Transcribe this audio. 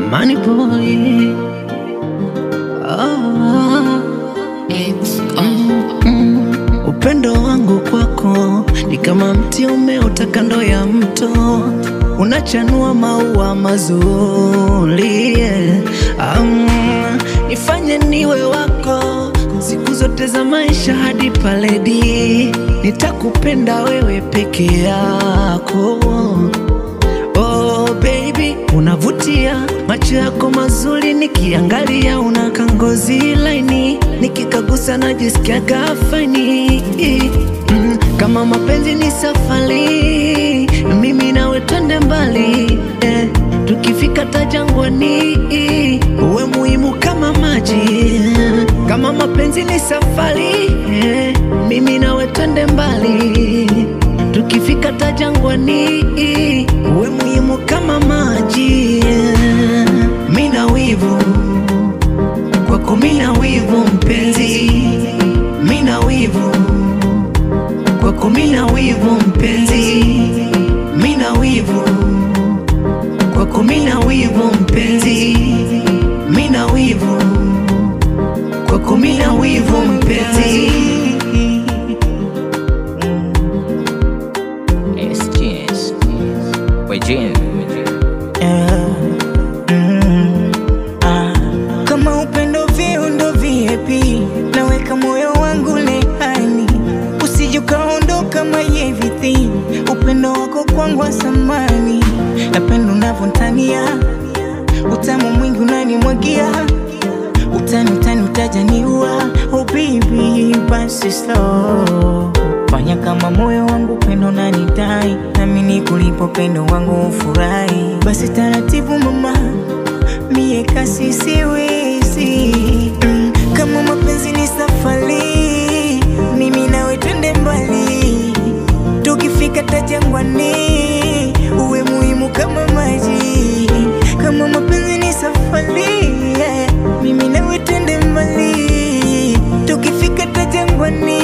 Money boy. Ah, mm, upendo wangu kwako ni kama mti umeota kando ya mto, unachanua maua mazuri. yeah. Um, nifanye niwe wako siku zote za maisha hadi paledi, nitakupenda wewe peke yako. Oh baby, unavutia, macho yako mazuri, nikiangalia unaka ngozi laini, nikikagusa najisikia gafani. Mm, kama mapenzi ni safari, mimi nawe twende mbali eh, tukifika tajangwani, uwe muhimu kama maji. Kama mapenzi ni safari eh, mimi nawe twende mbali tukifika tajangwani uwe muhimu kama maji. Mina wivu kwako, mina wivu mpenzi, mina wivu kwako, mina wivu mpenzi, mina wivu kwako, mina wivu mpenzi, mina wivu kwako, mina wivu mpenzi. SGS. Wejin. Kama upendo viundo viepi, naweka moyo wangu lehani, usije ukaondoka my everything. Upendo wako kwangu wa samani, napenda unavyotania, utamu mwingi unanimwagia, utani utani utajaniua. Oh baby, basi slow fanya kama moyo wangu pendo nanidai, nami nikulipo pendo wangu ufurahi. Basi taratibu mama, mie kasi siwezi mm, kama mapenzi ni safari, mimi nawe twende mbali, tukifika tajangwani, uwe muhimu kama maji. Kama mapenzi ni safari, yeah, mimi nawe twende mbali, tukifika tajangwani,